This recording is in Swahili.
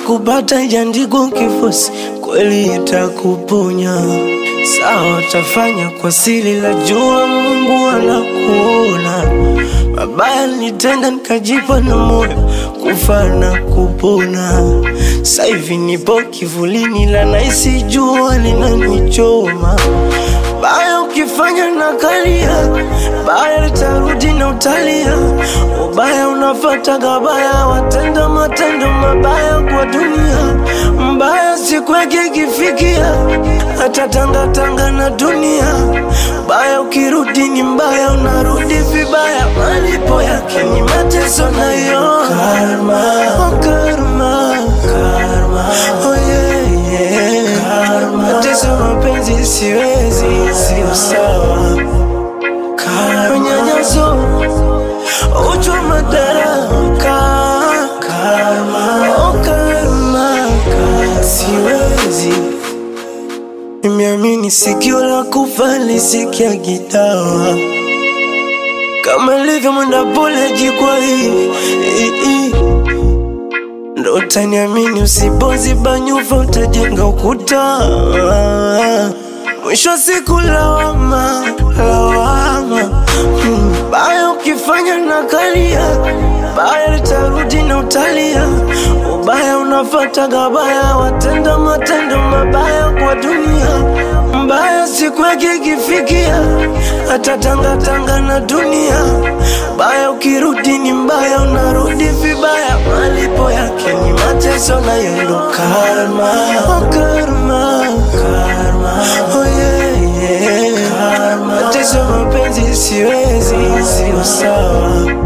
kupata ijaandikwa kifosi, kweli itakuponya. Sawa, tafanya kwa siri, la jua Mungu anakuona. Mabaya nitenda nikajipa na moyo kufa na kupona. Sasa hivi nipo kivulini, la naisi jua linanichoma. Baya ukifanya na kalia, baya litarudi na utalia. Ubaya unafata gabaya, watenda matendo mabaya kwa dunia. Mbaya siku yake ikifikia, atatangatanga na dunia. Baya ukirudi ni mbaya, unarudi vibaya. Malipo yake ni mateso nayo karma, oh karma, karma, oh yeah, yeah. karma. Mateso mapenzi siwezi, sio sawa. Karma, unyanyaso, uchwa madaraka, karma, oh karma, karma. siwezi Nimeamini sikio la kufa lisikia gitawa kama ilivyo mwenda pole jikwa hii hii, hii. Ndo utaniamini usipoziba nyufa utajenga ukuta Mwisho wa siku lawama, lawama mm. Baya ukifanya na kalia Baya litarudi na utalia Ubaya unafata gabaya Watenda matendo mabaya kwa dunia Mbaya siku yake ikifikia Atatangatanga na dunia Baya ukirudi ni mbaya Unarudi vibaya Malipo yake ni mateso na yendo karma Oh karma Karma Oh yeah yeah Karma Mateso mapenzi siwezi Sio sawa